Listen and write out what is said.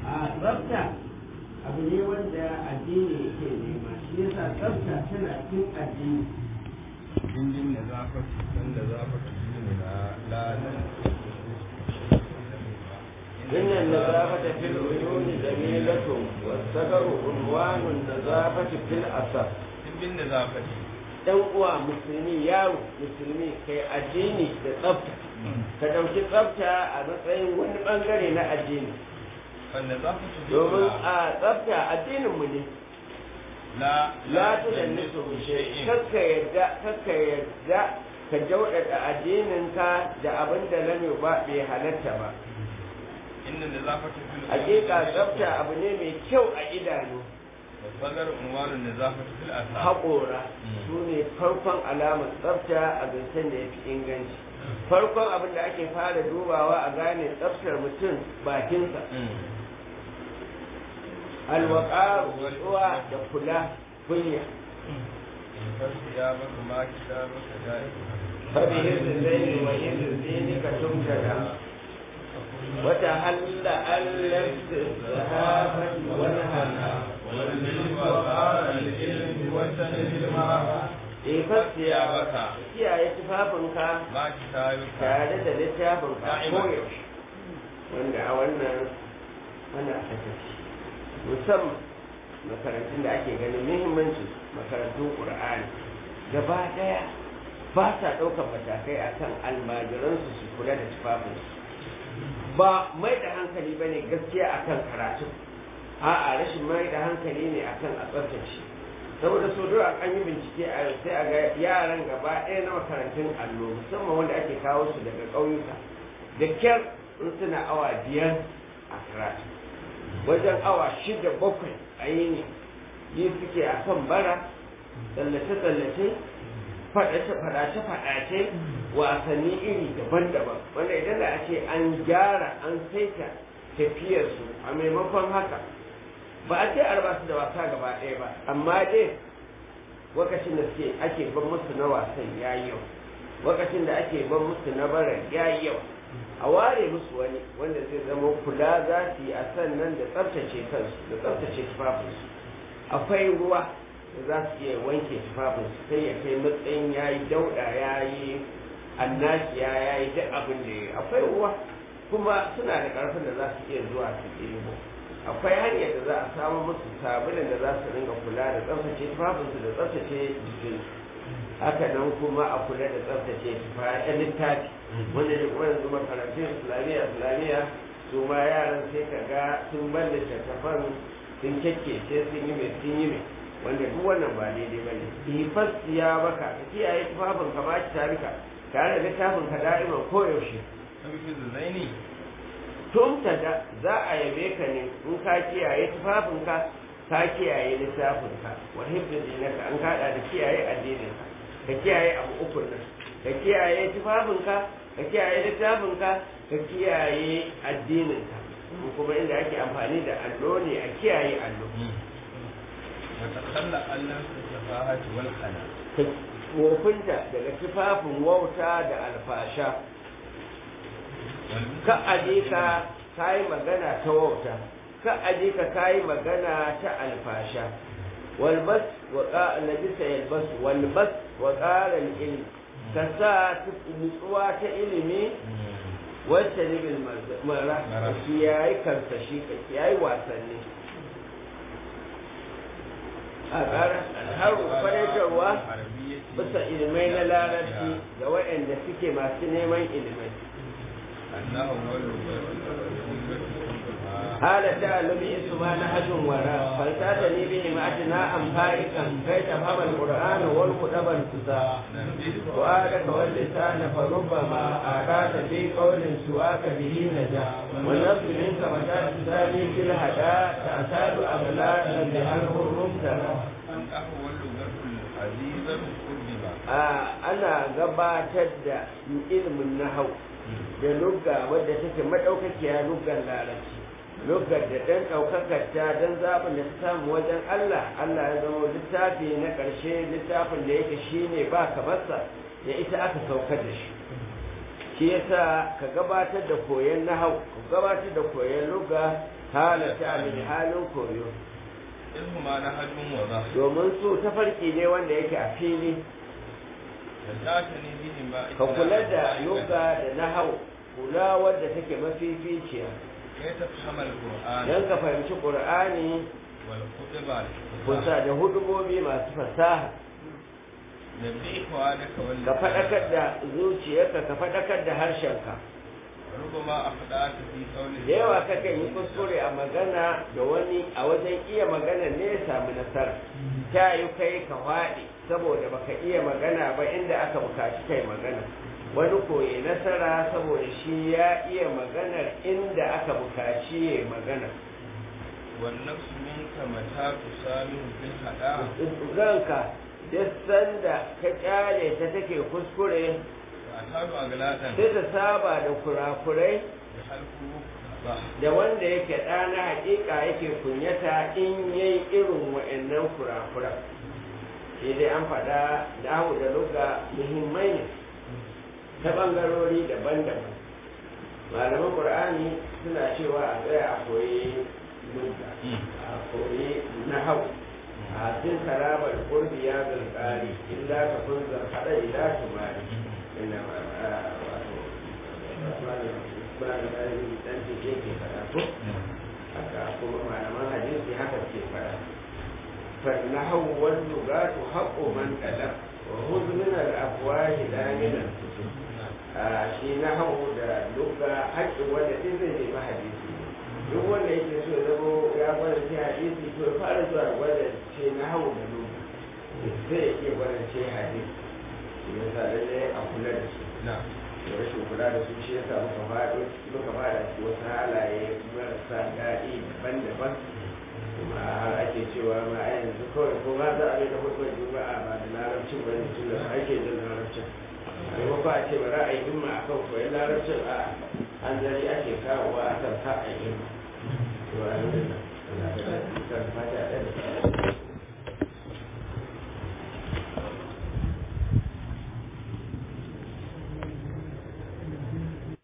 a tsafta abu ne wanda addini yake nema shi yasa tsafta tana cikin addini dindin da zafa dan da zafa dindin na lalan إن النظافة في العيون جميلة والسكر عنوان النظافة في الأثر dindin da zafa ɗan uwa musulmi yaro musulmi kai addini da tsafta ka ɗauki tsafta a matsayin wani ɓangare na addini wanda zafa domin a tsafta addinin mu ne la la tu da nisu bishe kakka yadda kakka yadda ka jauɗaɗa addinin ka da abin da lam ba bai halatta ba inda da zafa fil hakika tsafta abu ne mai kyau a idanu sagar unwarun da zafa fil asa haƙora su ne farkon alamar tsafta a zancen da ya fi inganci farkon abin da ake fara dubawa a gane tsaftar mutum bakinsa alwaƙa rutsuwa da kula kunya ya baka ma kita baka da'i فبهذ الليل وإذ دينك تمتدى وتحل أن لبس الصحافة والهنا والعلم وقال العلم والسند المرأة ifar baka kiyaye tufafinka ma kita baka tare da littafinka Da'iman. koyaushe wanda a wannan ana sakaci musamman makarantun da ake ganin muhimmancin makarantun ƙur'ani gaba ɗaya ba sa ɗaukar matakai akan almajiransu su kula da tufafinsu ba mai da hankali ba ne gaskiya akan karatu a'a rashin mai da hankali ne akan a tsaftace saboda so da an yi bincike a yau sai a ga yaran gaba ɗaya na makarantun allo musamman wanda ake kawo su daga ƙauyuka da kyar in suna awa biyar a karatu wajen awa shida bakwai a yi ne yi suke a kan bara tsallace-tsallace faɗace-faɗace wasanni iri daban-daban wanda idan da a ce an gyara an saita tafiyarsu a maimakon haka ba a ce a raba su da wasa gaba ɗaya ba amma dai lokacin da suke ake ban musu na wasan ya yi yau lokacin da ake ban musu na baran ya yi yau a ware musu wani wanda zai zama kula za su yi a sannan da tsaftace kansu da tsaftace tufafinsu akwai ruwa da za su iya wanke tufafinsu sai ya kai matsayin ya yi dauɗa ya yi annashiya ya yi duk abin da ya yi akwai ruwa kuma suna da ƙarfin da za su iya zuwa su ɗebo akwai hanyar da za a samu musu sabulin da za su ringa kula da tsaftace tufafinsu da tsaftace jikinsu haka nan kuma a kula da tsaftace tufafen littafi wanda da kuma yanzu makarantun islamiyya islamiyya su ma yaran sai ka ga sun ban littattafan sun kyakkece sun yi mai sun yi mai wanda duk wannan ba daidai ba ne ifas ya baka ka kiyaye tufafin ka ba ki tarika tare da littafin ka da'iman koyaushe sabi da zaini tumta da za a yabe ka ne in ka kiyaye tufafinka ka kiyaye littafinka wa hibda dinaka an kada da kiyaye addininka ka kiyaye abu uku nan ka kiyaye tufafinka ka kiyaye littafinka ka kiyaye addininka ko kuma inda ake amfani da allo ne a kiyaye allo wata kalla Allah ta safahati wal khana ka wofinta daga tufafin wauta da alfasha ka aje ka kayi magana ta wauta ka aje ka kayi magana ta alfasha walbas wa qala labisa yalbas walbas wa qala ilm ka sa nutsuwa ta ilimi wacce ne bil mara shi yayi kansa shi ka yayi wasanni a ƙara alharu faraitarwa bisa ilimai na larabci ga waɗanda suke masu neman ilimai Allah هذا تعلم اسمها نهج وراء فلتاتني بهماتنا أم فائقا كي تفهم القرآن والكتب الكتاب وآلك واللسان فربما آتاك في قول سواك به نجا والنفس منك متى تسامي في الهداء تعتاد أغلالا بأنه المبتلى ana gabatar da ilimin nahau da lugga wadda take madaukakiya luggan larabci luggar da dan daukakar ta dan zaɓin da ta samu wajen Allah Allah ya zama littafi na ƙarshe littafin da yake shine ba kamarsa ya ita aka saukar da shi shi yasa ka gabatar da koyon nahau ka gabatar da koyon lugga halatta amini halin koyo ilhuma na hajjun waza domin su tafarki ne wanda yake a fili da zata ne bihi ma ka kula da yoga da nahau kula wadda take mafificiya kai ta fahimar qur'ani don ka fahimci ƙur'ani wal khutba kusa da hudubobi masu fasaha da bi ikhwanaka wal ka faɗakar da zuciyarka ka faɗakar da harshenka rubama afda'aka fi qawli da yawa kakan yi kuskure a magana da wani a wajen iya magana ne ya samu nasara ta yi kai ka faɗi saboda baka iya magana ba inda aka bukaci kai magana wani koyi nasara saboda shi ya iya maganar inda aka bukaci ya magana wan nafsu minka mata tusamihu bil hada ranka duk sanda ka kyale ta take kuskure fa tabu agladan sai ta saba da kurakurai da halku ba da wanda yake ɗana haƙiƙa yake kunyata in yayi irin wa'annan kurakura sai dai an faɗa dahu da luga muhimmai ne ta ɓangarori daban-daban malaman ƙur'ani suna cewa a tsaya a koyi luga a koyi nahau a cikin karamar kurbi ya zalƙari illa ka kun zarfaɗa ila tumari ina wato kuna da ɗalibi ɗan ce ke faɗa ko haka kuma malaman hadisi haka ke faɗa فالنحو واللغات حق من ألف وخذ من الأفواه لا من الكتب shi nahawu da luga haƙƙin wanda ɗin zai nemi hadisi duk wanda yake so ya zamo ya gwada ce hadisi to ya fara zuwa gwada ce nahawu da luga zai iya gwada ce hadisi ya sa lallai a kula da su na da rashin kula da su shi ya sa muka faɗo muka fada su wasu halaye marasa daɗi daban-daban kuma har ake cewa ma a yanzu kawai ko ma za a yi da hukumar juma'a ba da larabcin ba ne tun da ake jin larabcin a maimakon a ce ba za a yi himma a kan koyon larabcin a an zari ake kawowa a kan ka a yi himma to a yanzu na ana da kan fata ɗaya